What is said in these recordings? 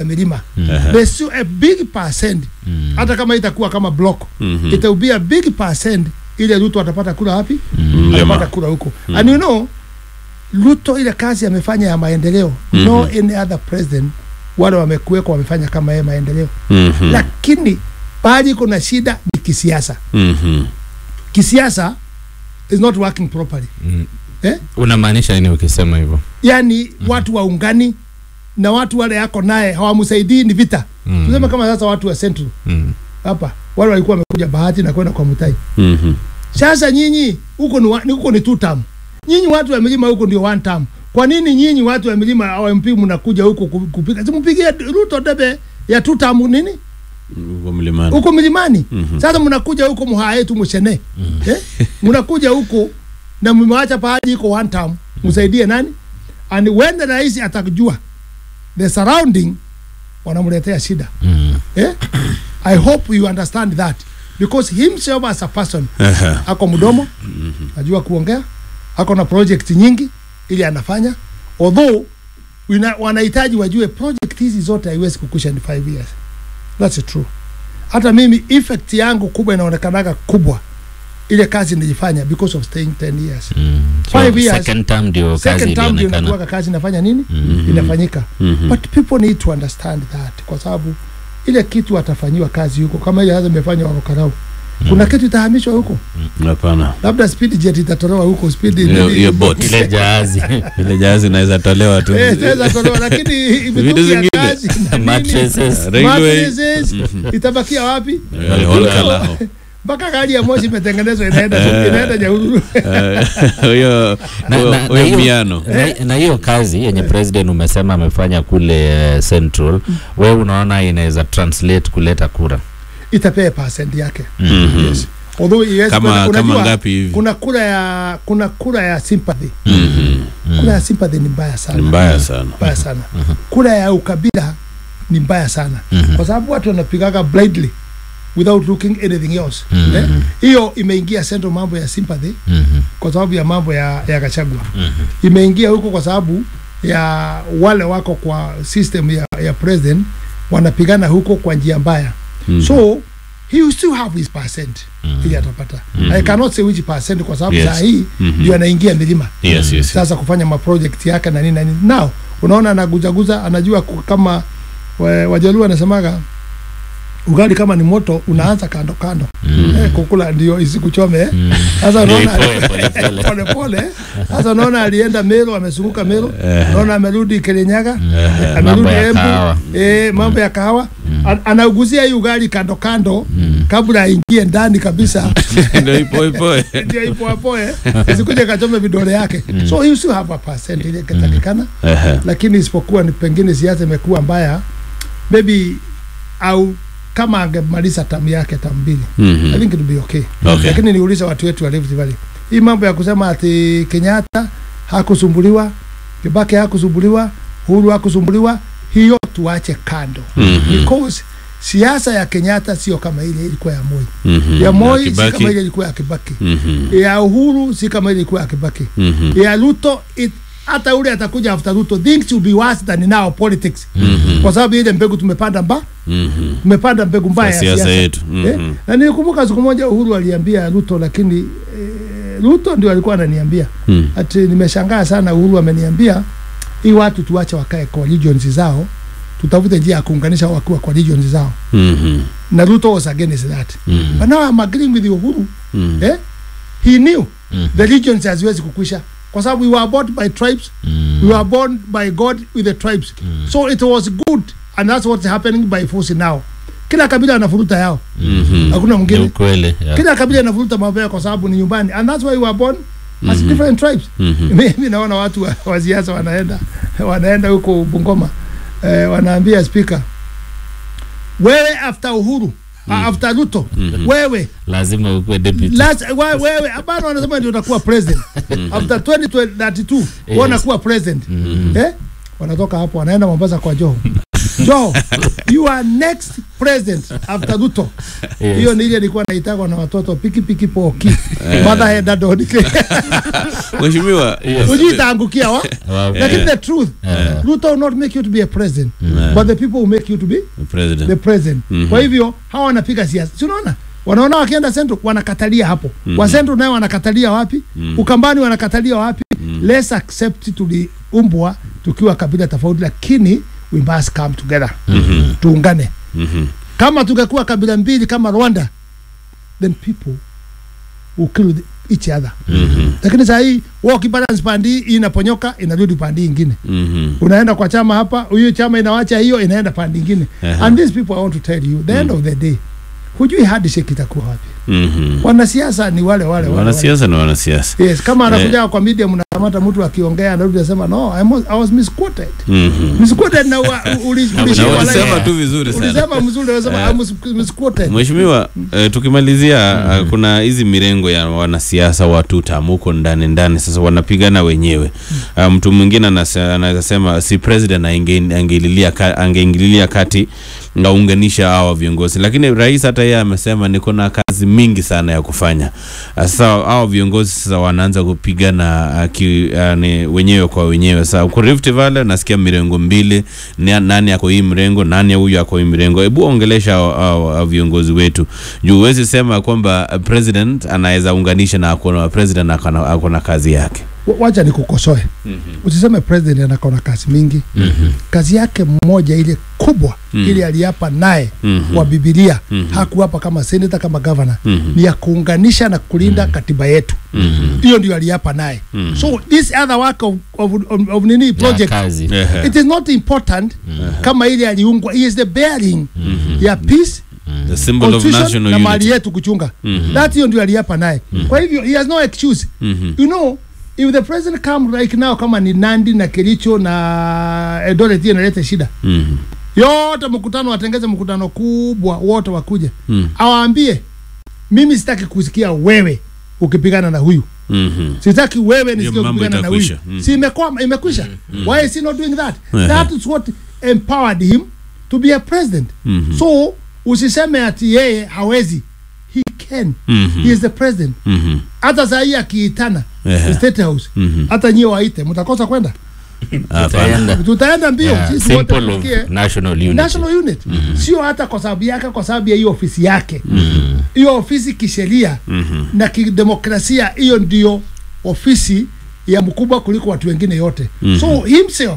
milima there's still a big percent hata kama itakuwa kama block Mhm. it will be a big percent ile Ruto atapata kura wapi Mlima. atapata kura huko and you know Ruto ile kazi amefanya ya maendeleo no any other president wale wamekuwekwa wamefanya kama yeye maendeleo Mhm. lakini pahali kuna shida ni kisiasa Mhm. kisiasa is not working properly Mm. eh? unamaanisha nini ukisema hivyo yani watu waungani na watu wale yako naye hawamsaidii ni vita Mm. tuseme kama sasa watu wa central Mm. hapa wale walikuwa wamekuja bahati na kwenda kwa mutai Mhm. sasa nyinyi huko ni, wa- ni- huko ni two term nyinyi watu wa milima huko ndio one term kwa nini nyinyi watu wa milima awamp mnakuja huko ku- kupiga simpigie ruto debe ya two term nini Huko mlimani. huko milimani Mhm. sasa mnakuja huko mhaa yetu mshene eh? mnakuja huko na mmewacha pahali iko one term msaidie nani and when the rais atakujua the surrounding wanamletea shida Mm. eh? i hope you understand that because himself as a person Aha. ako mdomo najua kuongea ako na project nyingi ili anafanya although wina- wanahitaji wajue project hizi zote haiwezi kukusha in five years that's true hata mimi effect yangu kubwa inaonekanaga kubwa ile kazi nilifanya because of staying 10 years Mm. Five So, years. second term ndio kazi second term ndio ilionekana inakuwa kazi inafanya nini Mhm. inafanyika Mhm. but people need to understand that kwa sababu ile kitu atafanyiwa kazi huko kama ile sasa imefanywa Warokarau kuna kitu itahamishwa huko Hapana. labda speed jet itatolewa huko speed Hiyo- hiyo boat. ile jahazi Ile jahazi inaweza tolewa tu. Eh, itaweza tolewa lakini Vitu mitungi ya zingine. kazi na nini, mattresses Railway. mattresses, itabakia wapi Eh, Olkalao. mpaka gari ya moshi imetengenezwa inaenda inaenda Nyahururu Eh, Huyo Na- huyo- na- na huyo hiyo- miano. na- na hiyo kazi yenye president umesema amefanya kule eh, central we unaona inaweza translate kuleta kura itapea percent yake Mhm. yes although iwezi Kama kwenda- kama unajua, ngapi hivi? kuna kura ya kuna kura ya sympathy Mhm. kura ya sympathy ni mbaya Ni sana mbaya sana. mbaya sana kura ya ukabila ni mbaya sana Mhm. kwa sababu watu wanapigaga blindly without looking anything else Mhm. eh? hiyo imeingia central mambo ya sympathy Mhm. kwa sababu ya mambo ya, ya Gachagua Mhm. imeingia huko kwa sababu ya wale wako kwa system ya, ya president wanapigana huko kwa njia mbaya Mhm. so he will still have his percent ili atapata I cannot say which percent kwa sababu Yes. saa hii Mhm. ndio anaingia milima Yes, yes. sasa kufanya maproject yake na nini na nini now unaona anaguzaguza anajua ku- kama wa- wajaluo anasemaga ugali kama ni moto unaanza kando kando eh, kukula ndio isikuchome eh. sasa Ndio unaona ipoe polepole. pole pole sasa unaona alienda Meru amezunguka Meru unaona amerudi Kirinyaga Eh, amerudi mambo ya Embu kahawa eh, mambo ya kahawa An- anauguzia hii ugali kando kando kabla aingie ndani kabisa Ndio ipo ipo. ndio ipo hapo eh isikuje kachome vidole yake so you still have a percent ile katakikana Ehe. lakini isipokuwa ni pengine siasa imekuwa mbaya maybe au kama angemaliza tamu yake tamu mbili Mhm. I think it would be okay. Okay. Lakini niulize watu wetu wa Rift Valley. Hii mambo ya kusema ati Kenyatta hakusumbuliwa, Kibaki hakusumbuliwa, Uhuru hakusumbuliwa, hiyo tuache kando. Mhm. Because siasa ya Kenyatta sio kama ile ilikuwa ya Moi. Mhm. Ya Moi si Kibaki. kama ile ilikuwa ya Kibaki. Mhm. Ya Uhuru si kama ile ilikuwa ya Kibaki. Mhm. Ya Ruto it, hata ule atakuja after Ruto things will be worse than now politics. Mhm. Kwa sababu ile mbegu tumepanda mba Mhm. tumepanda mbegu mbaya ya Siasa siasa yetu. eh? Mhm. na nilikumbuka siku moja Uhuru aliambia Ruto, lakini eh, Ruto ndio alikuwa ananiambia Mhm. ati nimeshangaa sana. Uhuru ameniambia hii watu tuwache wakae kwa regions zao, tutafute njia ya kuunganisha wakiwa kwa regions zao, Mhm. na Ruto was against that Mhm. but now I'm agreeing with Uhuru Mhm. eh? he knew Mhm. the regions haziwezi kukwisha kwa sababu we were born by tribes Mm. we were born by God with the tribes so it was good and that's what's happening by force now. Kila kabila anafuruta yao, Mhm. hakuna Ni mwingine ukweli yeah. kila kabila inavuruta mambo yao kwa sababu ni nyumbani and that's why we were born as Mhm. different tribes Mhm. mimi naona watu wa, wa siasa wanaenda wanaenda huko Bungoma eh, wanaambia speaker wewe after Uhuru mm. after Ruto wewe lazima ukuwe deputy last, we, wewe hapana wanasema ndio utakuwa president after 2032 Yes. wanakuwa president eh wanatoka hapo wanaenda Mombasa kwa Joho Joho you are next president after Ruto Yes. hiyo ni ile ilikuwa naitagwa na watoto piki piki poki mother head dad Mheshimiwa, Yes. ujui itaangukia wa Wow. lakini the truth Ruto will not make you to be a president but the people will make you to be the President. president Mhm. kwa hivyo hawa wanapiga siasa si unaona wanaona wakienda central wanakatalia hapo Mhm. wa central nayo wanakatalia wapi Mhm. ukambani wanakatalia wapi let's accept tuliumbwa tukiwa kabila tofauti lakini we must come together Mhm. tuungane Mhm. kama tungekuwa kabila mbili kama rwanda then people will kill the- each other Mhm. lakini saa hii wao kibalance pandi hii inaponyoka inarudi pandi ingine Mhm. unaenda kwa chama hapa huyu chama inawacha hiyo inaenda pande ingine Aha. and these people i want to tell you the end of the day hujui handshake itakuwa wapi Mhm. wanasiasa ni wale wale wale, wale. Wanasiasa na wanasiasa. yes kama anakuja kwa media mnakamata mtu akiongea anarudi anasema no I was, I was misquoted Mhm. misquoted na wa- uli- Na ulishikwa ulisema live. tu vizuri sana. ulisema mzuri unasema Eh. I was misquoted Mheshimiwa, eh, tukimalizia eh, kuna hizi mirengo ya wanasiasa watu tamuko ndani ndani, sasa wanapigana wenyewe. Ah, mtu mwingine anase- anaweza sema si president ange- angeingililia ka- angeingililia kati ngaunganisha hawa viongozi, lakini rais hata yeye amesema niko na kazi mingi sana ya kufanya. Ah, Sasa hawa viongozi sasa wanaanza kupigana ah, ki, ah, ni wenyewe kwa wenyewe. Sasa kwa Rift Valley nasikia mirengo mbili, ni- nani ako hii mrengo, nani huyu ako hii mrengo. Hebu ongelesha hao- hao hao viongozi wetu juu huwezi sema kwamba ah, president anaweza unganisha na akona president akona, akona kazi yake. Wa- wacha nikukosoe usiseme president anakona kazi mingi kazi yake mmoja ile kubwa Mhm. ile aliapa naye Mhm. wa bibilia Mhm. hakuapa kama senator kama governor Mhm. ni ya kuunganisha na kulinda katiba yetu Mhm. hiyo ndio aliapa naye Mhm. so this other work of, of, of, of nini Ya project kazi. Ehe. it is not important kama ile aliungwa he is the bearing ya peace The symbol of constitution national na mali unity. yetu kuchunga Mhm. that hiyo ndio aliapa naye kwa hivyo he has no excuse Mhm. you know if the president come like now kama ni nandi na kericho na eldoret hiyo inaleta shida Mhm. yote mkutano watengeze mkutano kubwa wote wakuja Mhm. awaambie mimi sitaki kusikia wewe ukipigana na huyu Mhm. sitaki wewe nisikie Hiyo mambo ukipigana na huyu itakwisha. Mm. si imekuwa imekwisha why is he not doing that Ehe. that is what empowered him to be a president Mhm. so usiseme ati yeye hawezi he can Mhm. he is the president Mhm. hata saa hii akiitana Ehe. state house Mhm. hata nyie waite mtakosa kwenda Hapana. Tutaenda. tutaenda mbio Yeah, sisi wote symbol of tusikie national unity. national unit sio hata kwa sababu yake kwa sababu ya hiyo ofisi yake hiyo ofisi kisheria Mhm. na kidemokrasia hiyo ndio ofisi ya mkubwa kuliko watu wengine yote Mhm. so himself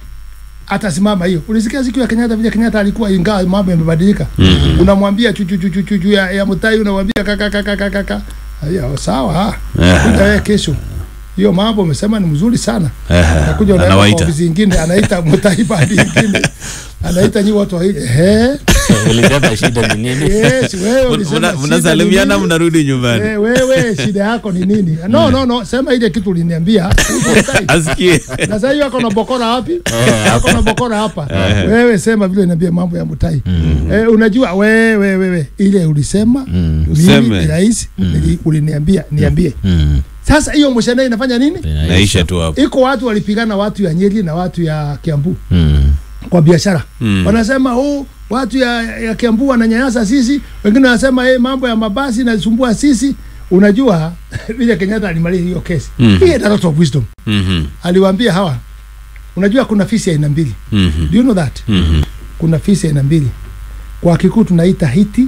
atasimama hiyo ulisikia siku ya kenyatta vile kenyatta alikuwa ingawa mambo yamebadilika unamwambia chuchuchuchuchu ya, ya mtai unamwambia kaka kaka kaka kaka hiyo sawa Ehe. kuja wewe kesho hiyo mambo umesema ni mzuri sana Ehe. nakuja unaenda kwa Anawaita. ofisi ingine anaita mtai badi ingine anaita nyi watu wa ehe Ulisema shida ni nini? yes wewe ulisema Mna- shida ni Mnasalimiana nini? mnarudi nyumbani. Eh, wewe shida yako ni nini no no no sema ile kitu uliniambia Usitai. Asikie. na sasa hiyo ako na bokora wapi Eh, ako na bokora hapa wewe sema vile niambia mambo ya mutai eh, unajua wewe wewe ile ulisema Mm. mimi Useme. ni rais nili- uliniambia niambie Mm. sasa hiyo mshana inafanya nini Naisha tu hapo. iko watu walipigana watu ya Nyeri na watu ya Kiambu Mm. kwa biashara Mm. wanasema oh, watu ya, ya Kiambu wananyanyasa sisi, wengine wanasema hey, mambo ya mabasi nasumbua sisi. Unajua vile Kenyatta alimaliza hiyo kesi Mhm. he had a lot of wisdom. Mhm. Aliwaambia hawa, unajua kuna fisi ya aina mbili, Mhm. do you know that? Mhm. Kuna fisi ya aina mbili, kwa Kikuu tunaita hiti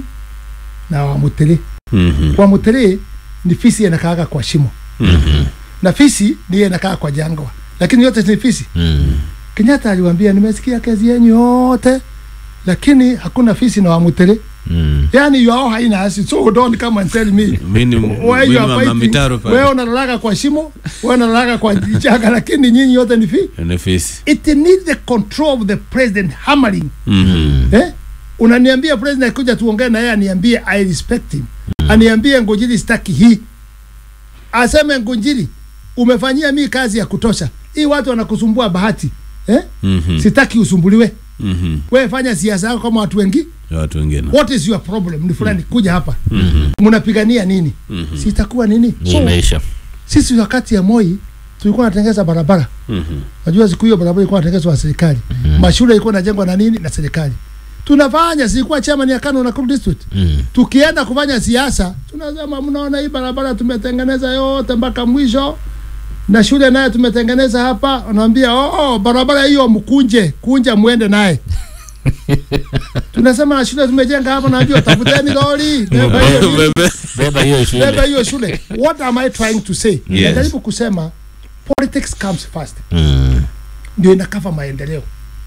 na Wamutere. Mhm. Kwa Mutere ni fisi inakaaga kwa shimo Mhm. na fisi ndiye inakaa kwa jangwa, lakini yote ni fisi. Mm. Kenyatta aliwaambia nimesikia kesi yenyu yote, lakini hakuna fisi na Wamutere. Mm. yani you are haina asi so don't come and tell me Mimi ni why mimi you are mama fighting mitaro pale. wewe unalalaga kwa shimo wewe unalalaga kwa chaka lakini nyinyi yote ni fi Ni fisi. it needs the control of the president hammering Mhm. eh unaniambia president akuja tuongee na yeye aniambie i respect him aniambie ngojili sitaki hii aseme ngojili umefanyia mi kazi ya kutosha hii watu wanakusumbua bahati eh Mhm. sitaki usumbuliwe Mhm. wewe fanya siasa yako kama watu wengi Ya watu wengine. what is your problem ni fulani kuja hapa mnapigania nini Mhm. sitakuwa nini so Imeisha. sisi wakati ya moi tulikuwa natengeza barabara Mhm. najua siku hiyo barabara ilikuwa natengezwa na serikali mashule ilikuwa najengwa na nini na serikali tunafanya sikuwa chairman ya Kano Nakuru district Mm. tukienda kufanya siasa tunasema mnaona hii barabara tumetengeneza yote mpaka mwisho na shule naye tumetengeneza hapa unaambia oh, oh, barabara hiyo mkunje kunja muende naye tunasema na shule tumejenga hapa naambia tafuteni lori beba hiyo beba hiyo shule beba hiyo shule what am i trying to say Yes. najaribu kusema politics comes first Mm. ndio inakava maendeleo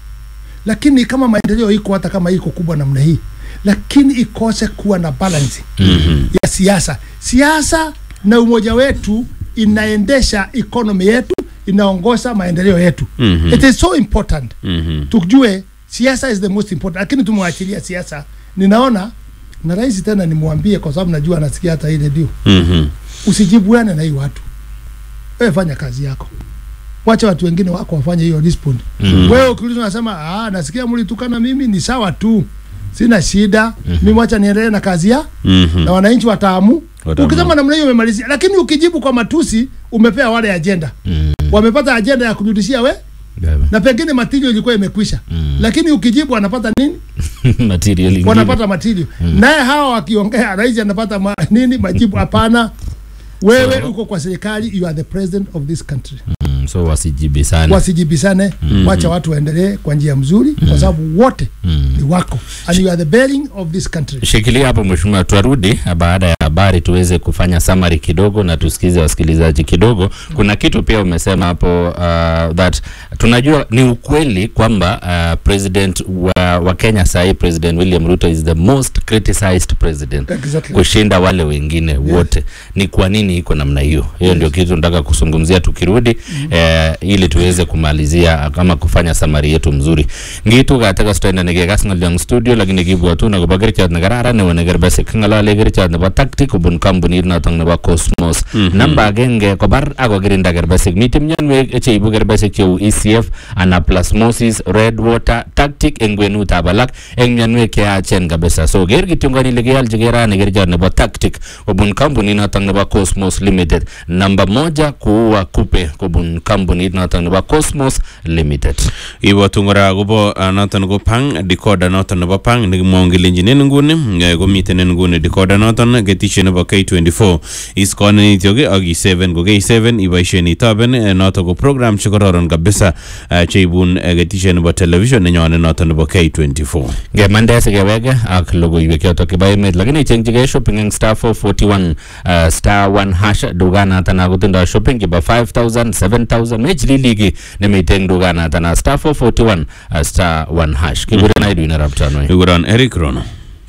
lakini kama maendeleo iko hata kama iko kubwa namna hii lakini ikose kuwa na balance Mhm. ya siasa siasa na umoja wetu inaendesha economy yetu inaongoza maendeleo yetu Mhm. it is so important Mhm. tujue siasa is the most important lakini tumwachilia siasa ninaona na rais tena nimwambie kwa sababu najua anasikia hata hii redio Mhm. usijibuane na hii watu wewe fanya kazi yako wacha watu wengine wako wafanye hiyo respond Mm. wewe ukiulizwa unasema ah nasikia mlitukana mimi ni sawa tu sina shida mimi wacha niendelee na kazi ya Mhm. na wananchi wataamu Wataamua. ukisema namna hiyo umemalizia lakini ukijibu kwa matusi umepea wale ajenda Mm. wamepata ajenda ya kurudishia we Beba. na pengine material ilikuwa imekwisha Mm. lakini ukijibu wanapata nini material ingine. wanapata material naye hawa wakiongea rais anapata ma, nini majibu hapana wewe So- uko kwa serikali you are the president of this country Mm, so wasijibisane wasijibisane wacha watu waendelee kwa njia mzuri kwa sababu wote Mm. ni wako and you are the bearing of this country shikilia hapo mheshimiwa tuarudi baada ya habari tuweze kufanya summary kidogo na tusikize wasikilizaji kidogo kuna kitu pia umesema hapo uh, that tunajua ni ukweli kwamba uh, president wa, wa kenya sahii president william ruto is the most criticized president Exactly. kushinda wale wengine wote ni kwa nini iko namna hiyo hiyo ndio kitu nataka kuzungumzia tukirudi eh, ili tuweze kumalizia kama kufanya samari yetu mzuri ngitu gataka stoenda negegas ngoliang studio lakini kibwatu na kobo kerichot nekararan nebo nekerbesik ng'alale kerichot nebo tactic kobun kampunit notok nebo cosmos namba agenge kobar akokirinda kerbesik miten mionwek cheibu kerbesik cheu ecf anaplasmosis red water tactic eng kwenutab alak eng mionwek cheyachen kabisa so ker kityongon ile kealchi kerani kerichot nebo tactic kobun kampunit notok nebo cosmos limited namba moja kuua kupe kobun kampunit notok nebo cosmos limited ibwatu kora akobo uh, noton ko pang decoder noton nebo pang nekimwaun kelenjin en nguni eh, komiten en nguni decoder noton ketishie nebo K24 iskonen ityok ak i7 ko K7 iboisien itoben eh, noton ko program chekororon kabisa eh, cheibun eh, ketishie nebo television nenyone noton nebo K24 ngemande sikeweke ak logoiwek chotok chebo emet lakini ichengchigei shopping eng star 441 uh, star 1 hash dukanatan akotindoi shopping chebo 5000 7000 mechililiki nemite eng dukanatan star 441 uh, star 1 hash kikuren Edwin arap Tanoi ikuron Eric Rono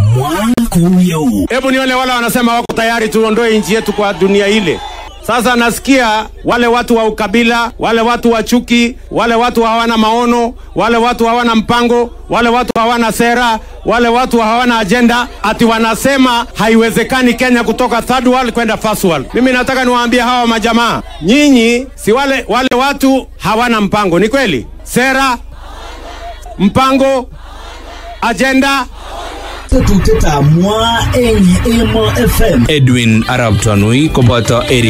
Hebu nione wale wanasema wako tayari tuondoe nchi yetu kwa dunia ile. Sasa nasikia wale watu wa ukabila, wale watu wa chuki, wale watu hawana maono, wale watu hawana mpango, wale watu hawana sera, wale watu hawana ajenda, ati wanasema haiwezekani Kenya kutoka third world kwenda first world. Mimi nataka niwaambie hawa majamaa, nyinyi si wale, wale watu hawana mpango, ni kweli? Sera, mpango, ajenda, tetutietab mwa eng Emo FM Edwin Arab Tanui koboto Eric